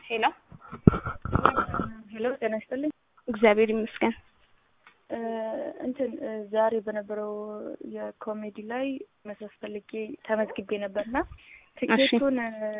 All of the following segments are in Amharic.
ሄሎ ሄሎ ጤና ይስጥልኝ። እግዚአብሔር ይመስገን። እንትን ዛሬ በነበረው የኮሜዲ ላይ መስራት ፈልጌ ተመዝግቤ ነበርና ትኬቱን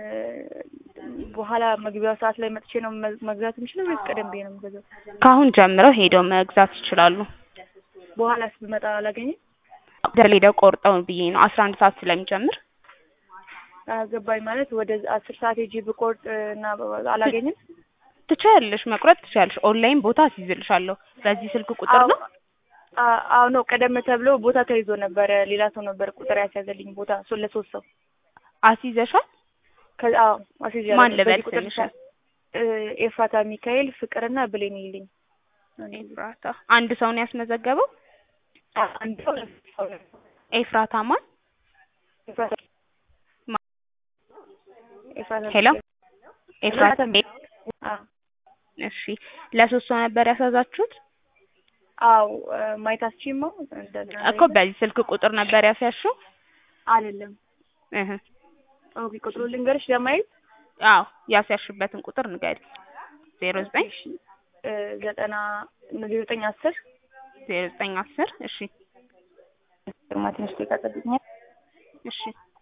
በኋላ መግቢያው ሰዓት ላይ መጥቼ ነው መግዛት የምችለው ወይስ ቀደም ብዬ ነው የምገዛው? ከአሁን ጀምረው ሄደው መግዛት ይችላሉ። በኋላስ ብመጣ አላገኝም? ሄደው ቆርጠው ብዬ ነው አስራ አንድ ሰዓት ስለሚጀምር ገባኝ። ማለት ወደ አስር ሰዓት ሄጄ ብቆርጥ እና አላገኝም? ትችያለሽ፣ መቁረጥ ትችያለሽ። ኦንላይን ቦታ አስይዝልሻለሁ። በዚህ ስልክ ቁጥር ነው? አዎ ነው። ቀደም ተብሎ ቦታ ተይዞ ነበረ። ሌላ ሰው ነበር ቁጥር ያስያዘልኝ ቦታ ሶ ለሶስት ሰው አስይዘሻል? አዎ አስይዣለሁ። ማን ልበል በዚህ ቁጥር ስምሽን? ኤፍራታ ሚካኤል ፍቅርና ብሌን ይልኝ ኤፍራታ አንድ ሰው ነው ያስመዘገበው? አንድ ሰው ሰው ነው። ኤፍራታ ማን? ኤፍራታ ማ- ኤፍራታ ሄሎ ኤፍራታ አዎ እሺ ለሶስት ሰው ነበር ያሳዛችሁት? አዎ ማየት አስችማ እንደገና እኮ በዚህ ስልክ ቁጥር ነበር ያስያዝሽው? አይደለም። እህ ኦኬ ቁጥሩ ልንገርሽ ለማየት አዎ ያስያዝሽበትን ቁጥር ንገሪ። ዜሮ ዘጠኝ ዘጠና ዜሮ ዘጠኝ አስር ዜሮ ዘጠኝ አስር እሺ ግርማ ትንሽ ደቂቃ ጠብቂኛል። እሺ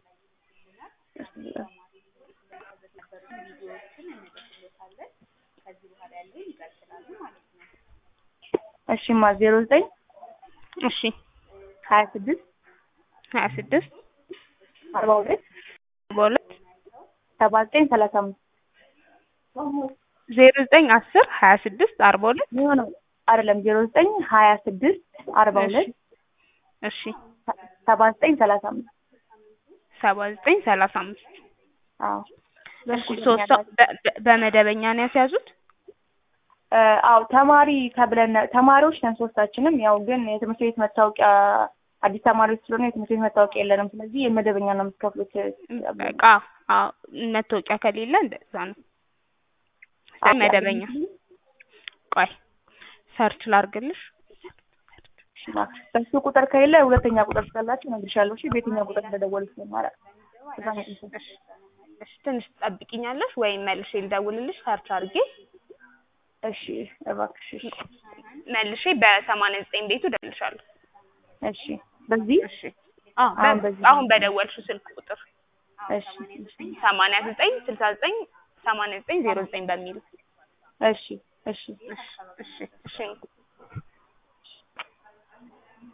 እሺማ ዜሮ ዘጠኝ እሺ ሀያ ስድስት ሀያ ስድስት አርባ ሁለት በሁለት ሰባ ዘጠኝ ሰላሳ አምስት ዜሮ ዘጠኝ አስር ሀያ ስድስት አርባ ሁለት የሚሆነው አይደለም ዜሮ ዘጠኝ ሀያ ስድስት አርባ ሁለት እሺ ሰባ ዘጠኝ ሰላሳ አምስት ሰባ ዘጠኝ ሰላሳ አምስት አዎ እሺ ሶስት ሰው በ- በ- በመደበኛ ነው ያስያዙት? አዎ ተማሪ ተብለን ተማሪዎች ነን ሶስታችንም። ያው ግን የትምህርት ቤት መታወቂያ አዲስ ተማሪዎች ስለሆነ የትምህርት ቤት መታወቂያ የለንም። ስለዚህ የመደበኛ ነው የምትከፍሉት። በቃ አዎ መታወቂያ ከሌለ እንደዛ ነው። ስለዚህ መደበኛ ቆይ ሰርች ላርግልሽ። በሱ ቁጥር ከሌለ ሁለተኛ ቁጥር ስላላችሁ እነግርሻለሁ። እሺ በየትኛው ቁጥር እንደደወሉ ስለማላውቅ እዛ ነው የምትሰጪው። እሺ እሺ ትንሽ ትጠብቂኛለሽ ወይም መልሼ ልደውልልሽ ሰርች አድርጌ እሺ እባክሽ። እሺ መልሼ በሰማንያ ዘጠኝ ቤቱ እደውልልሻለሁ። እሺ በዚህ እሺ አዎ አሁን በ- በዚህ አሁን በደወልሽው ስልክ ቁጥር እሺ እሺ ሰማንያ ዘጠኝ ስልሳ ዘጠኝ ሰማንያ ዘጠኝ ዜሮ ዘጠኝ በሚል እሺ እሺ እሺ እሺ እሺ